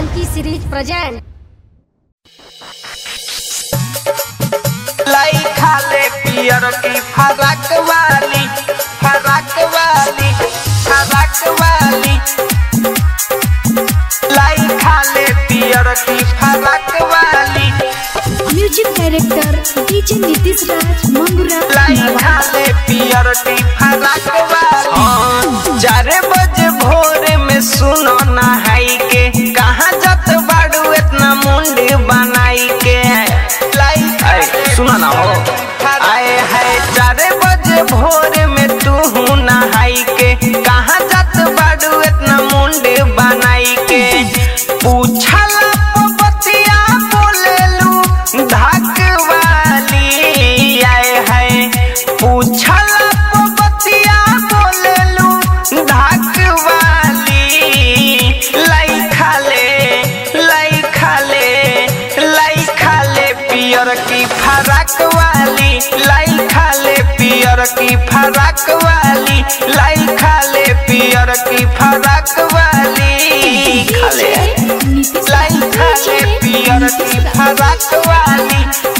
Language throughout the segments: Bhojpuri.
Funky series present. लाई खाले पियर की फरक वाली फरक वाली फरक वाली लाई खाले पियर की फरक वाली music director DJ Nitish Raj Mangura लाई खाले पियर की फरक वाली चार बजे भोर में सुनो नहाई के कहाँ जत बाड़ू इतना मुंडी बनाई के लाई सुना ना हो आए है चार बजे भोर में तू नहाई के कहाँ जत बाड़ू इतना मुंडी बनाई के पूछला बतिया बोलेलू धाक वाली आए है पूछला बतिया बोलेलू धाक वाली लाई खाले लाई खाले लाई खाले पियर की फरक वाली लाई खाले पियर की फरक वाली लाई खाले पियर की फरक वाली खाले नीतीश लाई खाले पियर की फरक वाली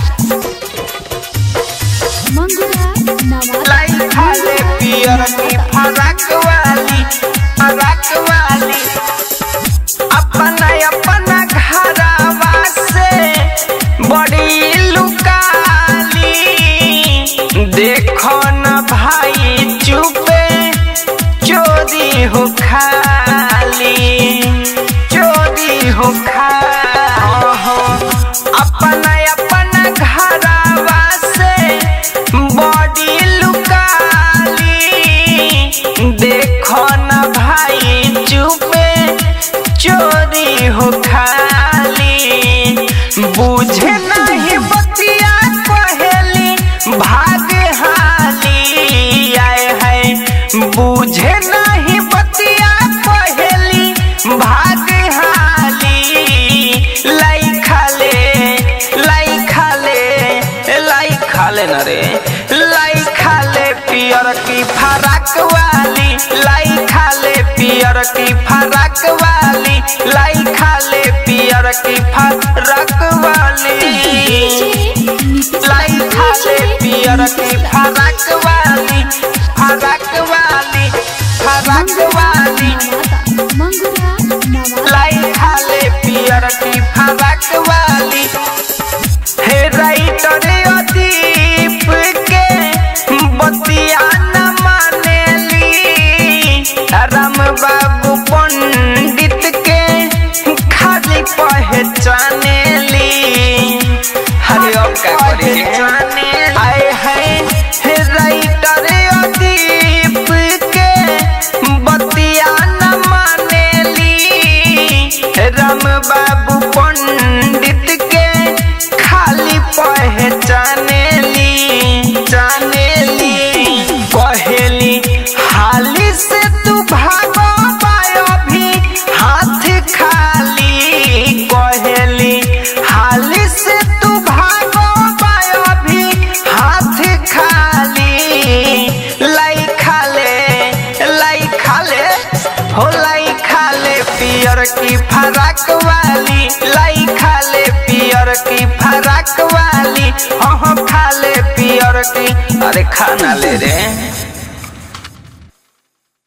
मंगुरा नवाज लाई खाले पियर की फरक वाली फरक वाली अपना अपना घरवा से बड़ी लुकाली देखो न भाई चुपे चोरी हो खाली चोरी हो खा अपना अपना घरवा से बड़ी लुकाली देखो न भाई चुपे चोरी हो खाली बुझे नहीं बतिया कहेली भाग हाली आए है बुझे नहीं बतिया कहेली भाग हाली लाई खाले लाई खाले लाई खाले न रे लाई खाले पियर की फरक वाली लाई खाले पियर की फरक वाली लाई खाले पियर की फरक वाली नीतीश लाई खाले पियर की फरक वाली फरक वाली फरक वाली मंगुरा नवाज लाई खाले पियर की फरक वाली हे राइटर अदीप के बतिया न मानेली राम बाबू पंडित के खाली पहचानेली हरे अब का करी आए हैं हे राइटर अदीप के बतिया न मानेली राम बाबू पंडित के खाली पहचानेली जानेली कहेली हाली से तू भागो पायो भी हाथ खाली कहेली हाली से तू भागो पायो भी हाथ खाली लाई खाले लाई खाले हो लाई खाले पियर की फरक वाली लाई खाले पियर की फरक वाली हाँ हाँ खाले पियर की अरे खाना ले रे